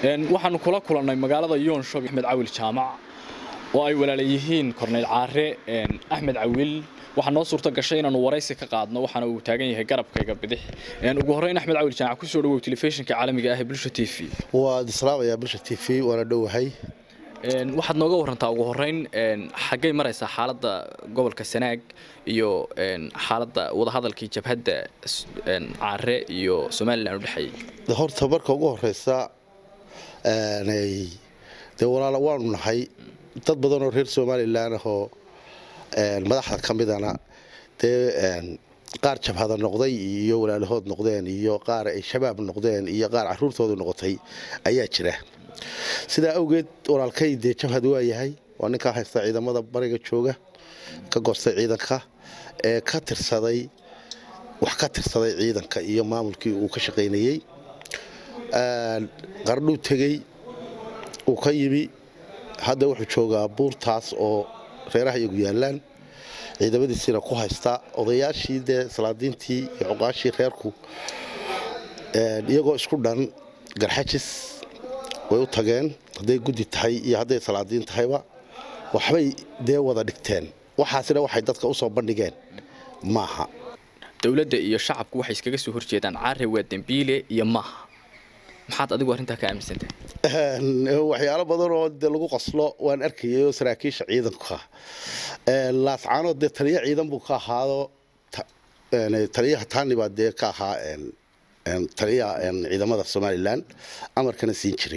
waxaanu kula kulannay magaalada yoonshob axmed cawil jaamac oo ay walaala yihiin korneyl caare axmed cawil waxaa noo suurta gashay inaanu waraysi ka qaadno waxaana uu taagan yahay garabkayga bidix ugu horreyn axmed cawil jaamac kusoo dhawow telefishinka caalamiga ah ee bulsha t v waad islaamayaa bulsha t v waana dhowahay waxaad nooga warantaa ugu horreyn xaggay maraysaa xaaladda gobolka sanaag iyo xaaladda wadahadalkii jabhadda caare iyo somalilan u dhexeeyey horta marka ugu horeysa dee walaala waanu nahay dad badan oo reer somalilan ahoo madaxda ka midana dee qaar jabhada noqday iyo walaalahood noqdeen iyo qaar ay shabaab noqdeen iyo qaar caruurtoodu noqotay ayaa jira sidaa awgeed walaalkay dee jabhad waa yahay waa ninkaa haysta ciidamada bariga jooga ka goostay ciidanka ee ka tirsaday wax ka tirsaday ciidanka iyo maamulkii uu ka shaqaynayey qardhuu tegey uu ka yimi hadda wuxuu joogaa buurtaas oo reeraha iyagu yaalaan ciidamadiisiina ku haysta odayaashii dee salaadiintii iyo cuqaashii reerku iyagoo isku dhan garxajis way u tageen hadday guddi tahay iyo hadday salaadiin tahayba waxbay dee wada dhigteen waxaasina waxay dadka usoo bandhigeen maaha dowladda iyo shacabku waxay iskaga soo horjeedaan caare waa dembiile iyo maaha maxaad adigu arrintaa ka aaminsantahay waxyaalo badan oo de lagu qaslo waan arkayay oo saraakiisha ciidanka laascaanood dee taliya ciidan buu ka ahaado taliyaha taani baa dee ka ahaa taliyaha ciidamada somalilan amarkana siin jiray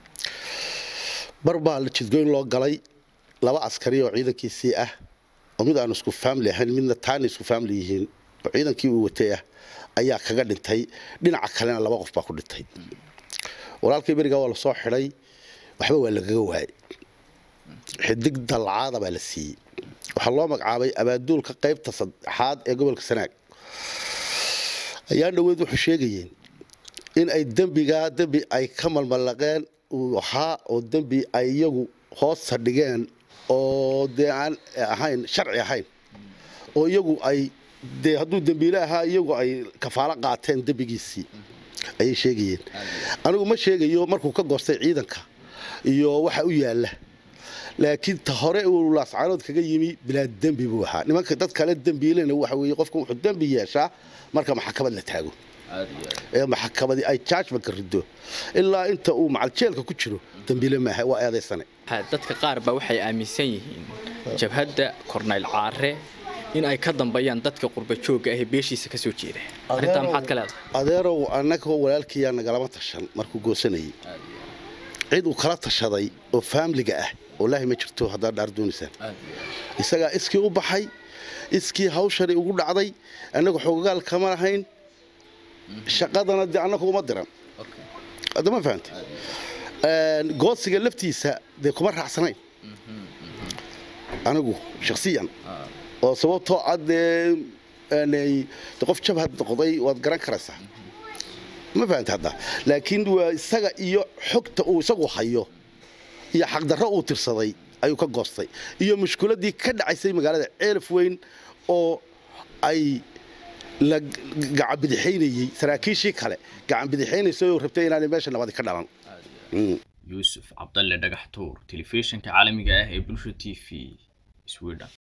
bar baa jidgoyn loo galay laba askari oo ciidankiisii ah oo mid aanu isku faamili ahayn midna taani isku faamili yihiin oo ciidankii uu watay ah ayaa kaga dhintay dhinaca kalena laba qof baa ku dhintay walaalkii berigaa waa lasoo xidhay waxba waa lagaga waayay xidig dalcaada baa la siiyey waxaa loo magacaabay abaaduulka qaybta saddexaad ee gobolka sanaag ayaa dhoweed wuxuu sheegayeen in ay dembigaa dembi ay ka malmallaqeen uu ahaa oo dembi ay iyagu hoosta dhigeen oo dee aan ahayn sharci ahayn oo iyagu ay dee hadduu dembiile ahaa iyagu ay kafaalo qaateen dembigiisii ayay sheegayeen anigu ma sheegayo markuu ka goostay ciidanka iyo waxa u yaalla laakiin ta hore uu laascaanood kaga yimi bilaa dembi buu ahaa nimanka dad kale dembiilena waxa weeye qofka wuxuu dembi yeeshaa marka maxakamad la taago ee maxakamadii ay jajmanka rido ilaa inta uu macaljeelka ku jiro dembiile maaha waa eedaysane dadka qaar baa waxay aaminsan yihiin jabhadda kornayl caare in ay ka dambeeyaan dadka qurba joogga ah ee beeshiisa ka soo jeeda arrintaa maxaad ka leedahay adeerow annagoo walaalkiiyaa nagalama tashan markuu goosanayay cid uu kala tashaday oo faamliga ah wallaahi ma jirto haddaad dhaar doonaysaan isagaa iskii u baxay iskii hawshani ugu dhacday annagu xogagaal kama lahayn shaqadana dee annagu uma diran hadda ma fahantay goosiga laftiisa dee kuma raacsanayn anigu shakhsiyan oo sababtoo ah dee qof jabhad noqday waad garan karaysaa ma fahanta hadda laakiin waa isaga iyo xogta uu isagu hayo iyo xaqdarro uu tirsaday ayuu ka goostay iyo mushkuladii ka dhacaysay magaalada ceelaf weyn oo ay la gacanbidixaynayey saraakiishii kale gacanbidixaynaysay oo rabtay inaanay meesha nabadi ka dhalan yuusuf cabdalle dhagax tuur telefishinka caalamiga ah ee bulsha t v sweden